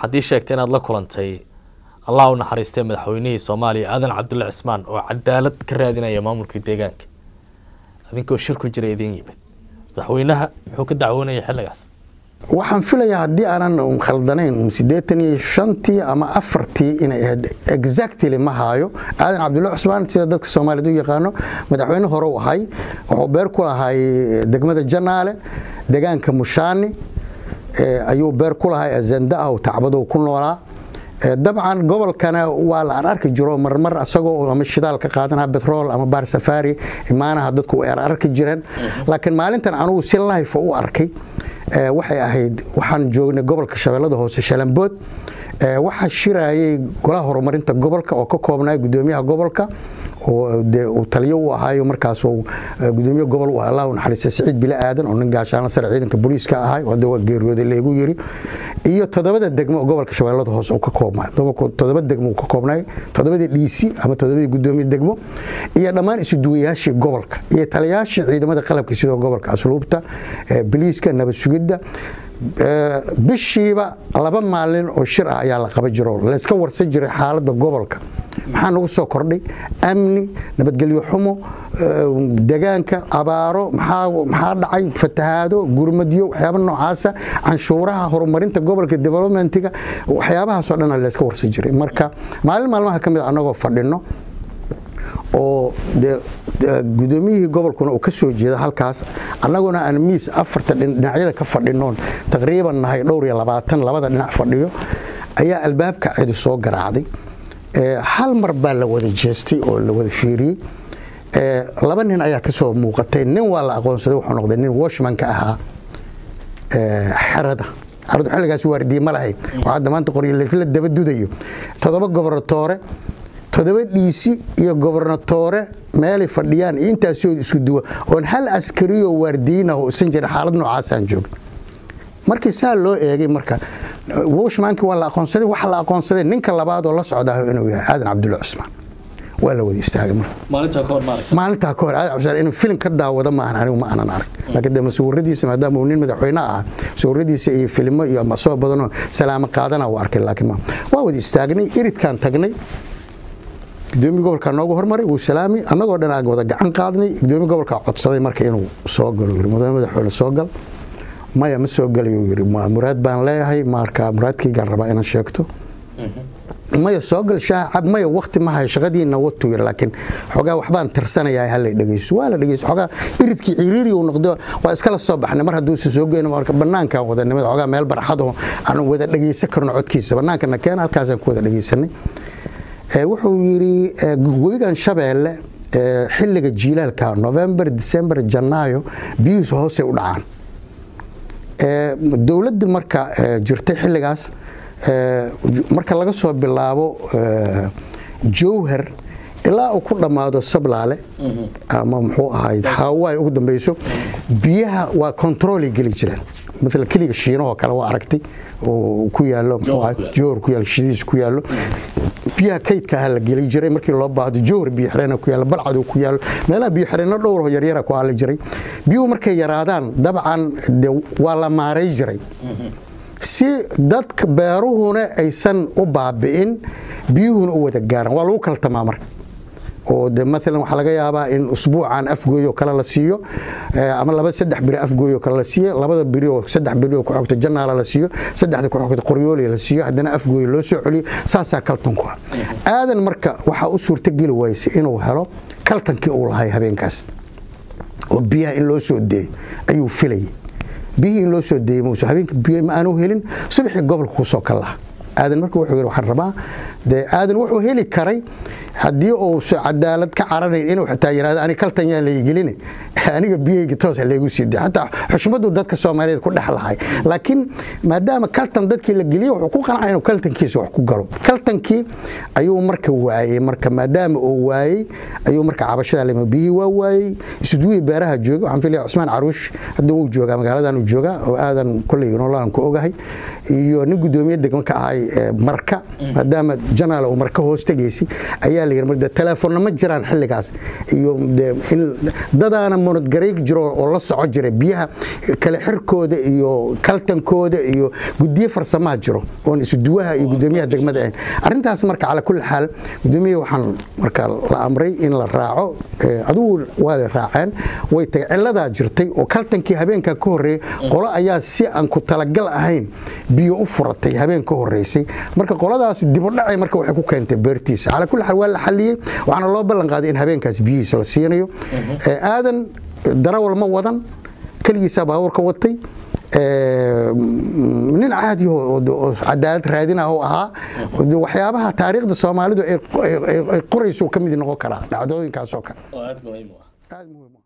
haddii sheegtay inaad la kulantay allah u naxariistay madaxweynihii soomaaliya aadan cabdulle cismaan oo cadaalad ka raadinaya maamulkii deegaanka adinkoo shir ku jira idiin yimid madaxweynaha muxuu ka dacwoonaya xilligaas waxaan filayaa haddii aanan khaldanayn siddeetan iyo shantii ama afartii inay ahayd exactly ma haayo aadan cabdulle cusmaan sida dadka soomaaliyeed u yaqaano madaxweyne hore u ahay wuxuu beer ku lahay degmada janaale degaanka mushaani ayuu beer ku lahay azanda ah tacbadow ku noolaa dabcan gobolkana waa la aan arki jiro marmar asagoo ama shidaal ka qaadanaha betrol ama baar safari imaanaha dadku ay arki jireen laakiin maalintan anugu si life u arkay waxay ahayd waxaan joognay gobolka shabeellada hoose shalambood waxaa shirayay golaha horumarinta gobolka oo ka koobnaa gudoomiyaha gobolka uu taliyo u ahaayo markaasuu gudoomiye gobol u allah u naxariista siciid bile aadan oo nin gaashaana sare ciidanka booliiska ahay oo hadda waa geeriyooday leegu yiri iyo toddobada degmo oo gobolka shabeellada hoose uu ka koobnaa toddoba degmo uu ka koobnay toddobadii dhiisi ama toddobadii gudoomiye degmo iyo dhammaan isuduwayaashii gobolka iyo taliyaashii ciidamada qalabka sidoo gobolka asluubta biliiska nabad sugidda bishiiba laba maalin oo shir ah ayaa la qaban jiro layska warsan jiray xaaladda gobolka maxaa nagu soo kordhay amni nabadgelyo xumo degaanka abaaro maxaa dhacay fatahaado gurmadyo waxyaaba noocaasa canshuuraha horumarinta gobolka developmentiga waxyaabahaasoo dhan layska warsan jiray marka maalin maalmaha ka mid a annagoo fadhino oo gudoomiyihii gobolkuna uu ka soo jeeda halkaas annaguna aan miis afarta dhinacyada ka fadhinoon taqriiban nahay dhowr iyo labaatan labada dhinac fadhiyo ayaa albaabka cidi soo garaacday hal mar baa la wada jeestay oo la wada fiiriyey laba nin ayaa ka soo muuqatay nin waa la aqoonsaday wuxuu noqday nin washmanka ahaa xerada xeradu xilligaas waardiye ma lahayn oo hadda maanta qoryo laysla daba dudayo toddoba gobernatoore toddoba dhiisi iyo gobernatoore meelay fadhiyaan iyo intaasoo isku duwa oon hal askariyoo waardiinah isan jira xaalad noocaasaan joogn markii saa loo eegay marka washmankii waa la aqoonsaday waxa la aqoonsaday ninka labaad oo la socdaa inuu yahay aadan cabdulle cusmaan waa la wada istaagay marka maalintaa ka hor aadan cabdulle inuu filim ka daawado maahan anigu ma aanan arag laakiin de masawiradiisa maadaama uu nin madaxweyne ah masawiradiisa iyo filimo iyo masoo badanoo salaamo qaadana waa arkay laakiin ma waa wada istaagnay iridkaan tagnay gudoomiye gobolka noogu hormaray wuu salaamay annagoo dhan aan wada gacan qaadnay gudoomiye gobolka codsaday marka inuu soo galo yiri mudane madaxweyne soo gal maya ma soo galayo yiri muraad baan leeyahay marka muraadkaygaan rabaa inaan sheegto maya soo gal shaah cab maya wakti ma hayo shaqadiina watu yiri laakiin xogaa waxbaan tirsanayaa hala dhegeyso waa la dhegeyso xogaa iridkii ciriiri uu noqdo waa iskala soo baxnay mar hadduu soo goyno marka banaankaan wada nimid xogaa meel barxad oo aan wada dhegeysan karno codkiisa banaankana keena halkaasaan ku wada dhegeysanay wuxuu yidhi webigan shabeelle xilliga jiilaalka november december janaayo biyuhiisu hoosay u dhacaan dowladda marka jirtay xilligaas marka laga soo bilaabo jowhar ilaa uu ku dhammaado sablaale ama muxuu ahayd haawaay ugu dambeyso biyaha waa controlay geli jireen maala keliga shiinahoo kale waa aragtay oo ku yaalo jowhar ku yaalo shidiis ku yaalo biyaha kaydka ah la geli jiray markii loo baahdo jowhar biyo xireen ku yaalo balcad ku yaalo meelaha biyo xireenno dhowr yaryara ku aali jiray biyuhu markay yaraadaan dabcan de waa la maaray jiray si dadka beeruhuna aysan u baabi'in biyuhuna u wada gaaraan waa lagu kaltamaa marka oo de maalan waxaa laga yaabaa in usbuucan afgooy oo kale la siiyo ama laba saddex biri afgooy oo kale la siiyo labada biri oo saddex biri oo ku xogta janaala la siiyo saddexda ku xogta qoryooli la siiyo haddana afgooy loo soo celiyo saasaa kaltanku ah aadan marka waxaa u suurtogeli waysay inuu helo kaltankii uu lahay habeenkaas oo biyaha in loo soo deeyo ayuu filayay biyihii in loo soo deeyey muuse habeenka biyo ma aanu helin subaxii gobolka kusoo kal laha aadan marka wuxuu yidhi waxaan rabaa dee aadan wuxuu heli karay haddii uu cadaalad ka caranayn inuu xitaa yidhahdo ani kaltan yaan laygelin aniga biyahayga toos ha laygu sii dayo xataa xushmadu dadka soomaaliyeed ku dhex lahay laakiin maadaama kaltan dadkii la geliyey wuxuu ku qancay inuu kaltankiisa wax ku galo kaltankii ayuu marka waayey marka maadaama uu waayey ayuu marka cabashada lima biyihii waa waayey isudwihii beeraha jooga waxaan filaya cusmaan caruush hadda wuu joogaa magaaladan uu joogaa oo aadan kolley nololan ku ogahay iyo nin gudoomiye degmo ka ahay marka maadaama janaal uu marka hoos tegaysay ayaa ayaa la yidhi telefoonna ma jiraan xilligaas iyo in dadaana monodgarayg jiro oo la soco jira biyaha kale xirkooda iyo kaltankooda iyo gudiye farsamaha jiro oon isuduwaha iyo gudoomiyaha degmada ahayn arrintaas marka calaa kulli xaal gudoomiyaha waxaan marka la amray in la raaco adigu waa la raaceen way tagay ciladaa jirtay oo kaltankii habeenka ka horreeyey qolo ayaa si aan ku talagal ahayn biyo u furatay habeen ka horreysay marka qoladaas dibudhacay marka waxay ku keentay beertiisa calaa kulli xaal waa la xaliyey waxaana loo ballan qaaday in habeenkaas biyihiisa la siinayo aadan darawal ma wadan keligiisaa baabuurka watay nin caadi oo cadaalad raadinah oo ahaa waxyaabaha taariikhda soomaalidu ay qorayso ka mid noqon karaa dhacdooyinkaasoo kale oo aada muhiim u ah aad muhiim